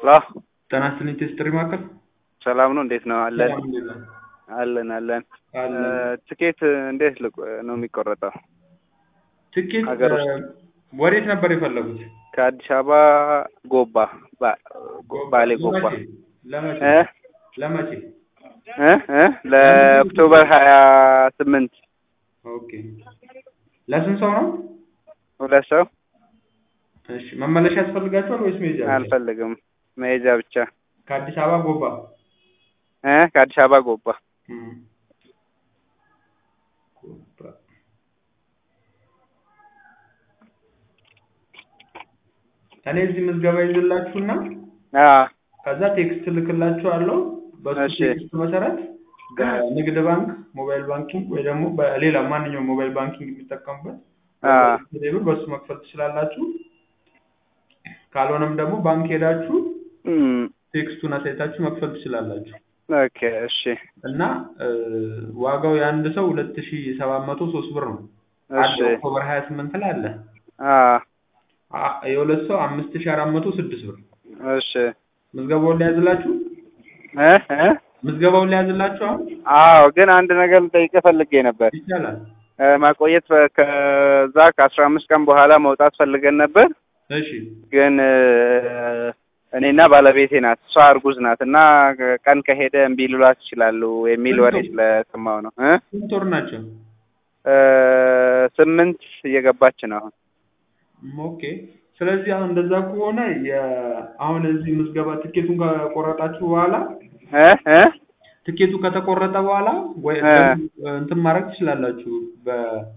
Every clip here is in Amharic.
ሄሎ ጤና ይስጥልኝ ቴስትሪ ማዕከል ሰላም ነው? እንዴት ነው? አለን ሰላም እንዴት ነህ? አለን አለን። አለን። ትኬት እንዴት ልቆ- ነው የሚቆረጠው? ትኬት ሀገር ውስጥ እ፣ ወዴት ነበር የፈለጉት? ከአዲስ አበባ ጎባ ባ- ባሌ ጎባ ለመቼ? ለመቼ? እ ለመቼ? እ እ ለኦክቶበር ሀያ ስምንት ኦኬ። ለስንት ሰው ነው? ሁለት ሰው እሺ። መመለሻ ያስፈልጋቸዋል ወይስ መሄጃ ብቻ? አልፈልግም መሄጃ ብቻ ከአዲስ አበባ ጎባ። እ ከአዲስ አበባ ጎባ እም። ጎባ። እኔ እዚህ ምዝገባ ይዝላችሁና አ ከዛ ቴክስት ልክላችኋለሁ። በሱ እሺ። ቴክስት መሰረት በንግድ ባንክ ሞባይል ባንኪንግ ወይ ደግሞ በሌላ ማንኛውም ሞባይል ባንኪንግ የሚጠቀሙበት አ ቴሌብር በሱ መክፈል ትችላላችሁ። ካልሆነም ደግሞ ባንክ ሄዳችሁ እም ቴክስቱን አሳይታችሁ መክፈል ትችላላችሁ። ኦኬ እሺ እና እ፣ ዋጋው የአንድ ሰው ሁለት ሺ ሰባት መቶ ሶስት ብር ነው። እሺ አለ ኦክቶበር ሀያ ስምንት ላይ አለ። አ አ- የሁለት ሰው አምስት ሺ አራት መቶ ስድስት ብር። እሺ ምዝገባውን ሊያዝላችሁ እ እ ምዝገባውን ሊያዝላችሁ አሁን አዎ ግን አንድ ነገር ልጠይቅህ ፈልጌ ነበር። ይቻላል። እ፣ ማቆየት በ- ከዛ ከአስራ አምስት ቀን በኋላ መውጣት ፈልገን ነበር እሺ ግን እ፣ እኔና ባለቤቴ ናት እሷ እርጉዝ ናት እና ቀን ከሄደ እምቢ ሊሏት ይችላሉ የሚል ወሬ ስለሰማሁ ነው እ ስንት ወር ናቸው? እ፣ ስምንት እየገባች ነው አሁን ኦኬ። ስለዚህ አሁን እንደዛ ከሆነ የ- አሁን እዚህ ምዝገባ ትኬቱን ከቆረጣችሁ በኋላ እ እ ትኬቱ ከተቆረጠ በኋላ ወይ እ። እንትን ማድረግ ትችላላችሁ። በ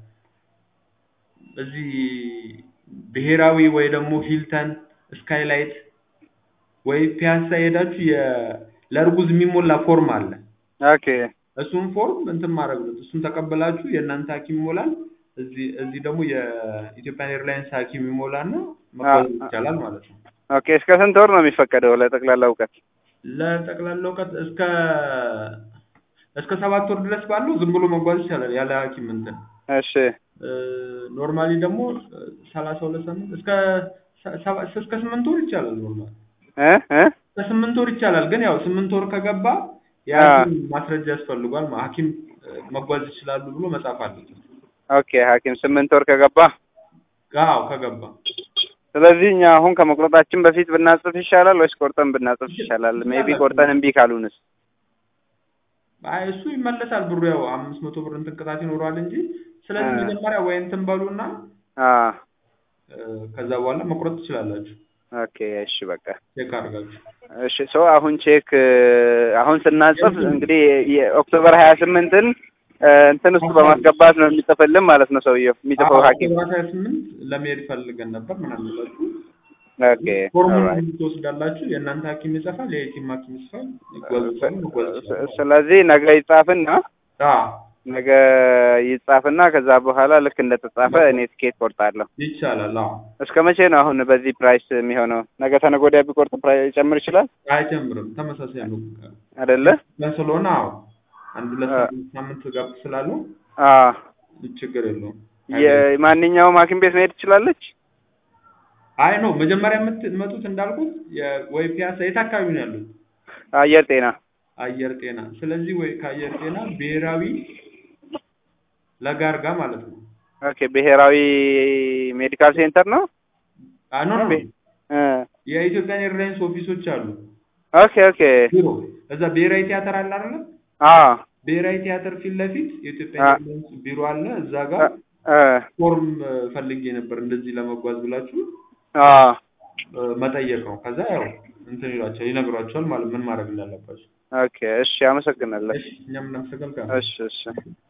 እዚህ ብሔራዊ ወይ ደግሞ ሂልተን ስካይላይት ወይ ፒያሳ ሄዳችሁ የ ለእርጉዝ የሚሞላ ፎርም አለ። ኦኬ እሱን ፎርም እንትን ማድረግ ነው። እሱን ተቀበላችሁ የእናንተ ሐኪም ይሞላል። እዚህ እዚህ ደግሞ የኢትዮጵያን ኤርላይንስ ሐኪም ይሞላና መጓዝ አ- ይቻላል ማለት ነው። ኦኬ እስከ ስንት ወር ነው የሚፈቀደው ለጠቅላላ እውቀት? ለጠቅላላ እውቀት እስከ እስከ ሰባት ወር ድረስ ባለው ዝም ብሎ መጓዝ ይቻላል ያለ ሐኪም እንትን እሺ ኖርማሊ ደግሞ ሰላሳ ሁለት ሳምንት እስከ ሰ- ሰባ- እስከ ስምንት ወር ይቻላል። ኖርማሊ እ እ እስከ ስምንት ወር ይቻላል። ግን ያው ስምንት ወር ከገባ አ። የሐኪም ማስረጃ ያስፈልጓል። ማ- ሐኪም እ፣ መጓዝ ይችላሉ ብሎ መጻፍ አለበት። ኦኬ ሐኪም ስምንት ወር ከገባ አዎ ከገባ ስለዚህ እኛ አሁን ከመቁረጣችን በፊት ብናጽፍ ይሻላል ወይስ ቆርጠን ብናጽፍ ይሻላል? ሜቢ ቆርጠን እምቢ ካሉንስ? አይ እሱ ይመለሳል ብሩ ያው አምስት መቶ ብር እንትን ቅጣት ይኖረዋል እንጂ ስለዚህ አ። መጀመሪያ ወይ እንትን በሉና አ እ፣ ከዛ በኋላ መቁረጥ ትችላላችሁ። ኦኬ እሺ በቃ ቼክ አድርጋችሁ እሺ ሰው አሁን ቼክ አሁን ስናጽፍ እንግዲህ የኦክቶበር ሀያ ስምንትን እንትን ውስጥ በማስገባት ነው የሚጽፍልን ማለት ነው ሰውየው የሚጽፈው ሐኪም አራት ሀያ ስምንት ለመሄድ ፈልገን ነበር ምናምን ብላችሁ ኦኬ ፎርሙን ኦልራይት ትወስዳላችሁ። የእናንተ ሐኪም ይጽፋል፣ የየቲም ሐኪም ይጽፋል። ይጓዙ ይችላሉ፣ መጓዝ ይችላሉ። ስለዚህ ነገ ይጻፍና አዎ ነገ ይጻፍና ከዛ በኋላ ልክ እንደተጻፈ እኔ ትኬት ቆርጣለሁ። ይቻላል። አዎ እስከ መቼ ነው አሁን በዚህ ፕራይስ የሚሆነው? ነገ ተነገ ወዲያ ቢቆርጥ ፕራይስ ይጨምር ይችላል አይጨምርም፣ ተመሳሳይ ነው አይደለ? ያ ስለሆነ አዎ አንድ ሁለት አ- ሳምንት ሳምንት ጋር ስላለው አ ችግር የለውም። የማንኛውም ሐኪም ቤት መሄድ ትችላለች። አይ ነው መጀመሪያ የምትመጡት እንዳልኩት የ- ወይ ፒያሳ የት አካባቢ ነው ያሉት? አየር ጤና አየር ጤና። ስለዚህ ወይ ከአየር ጤና ብሔራዊ ለጋርጋ ማለት ነው። ኦኬ ብሔራዊ ሜዲካል ሴንተር ነው። አ ኖ ኖ ቤ- እ የኢትዮጵያን ኤርላይንስ ኦፊሶች አሉ። ኦኬ ኦኬ ቢሮ እዛ ብሔራዊ ቲያትር አለ አይደለ? አ ብሔራዊ ቲያትር ፊት ለፊት የኢትዮጵያ አ- ኤርላይንስ ቢሮ አለ። እዛ ጋር እ ፎርም እ፣ ፈልጌ ነበር እንደዚህ ለመጓዝ ብላችሁ አ እ፣ መጠየቅ ነው። ከዛ ያው እንትን ይሏቸው ይነግሯቸዋል ማለት ምን ማድረግ እንዳለባቸው። ኦኬ እሺ፣ አመሰግናለሁ። እሺ እኛም እናመሰግናለን። እሺ እሺ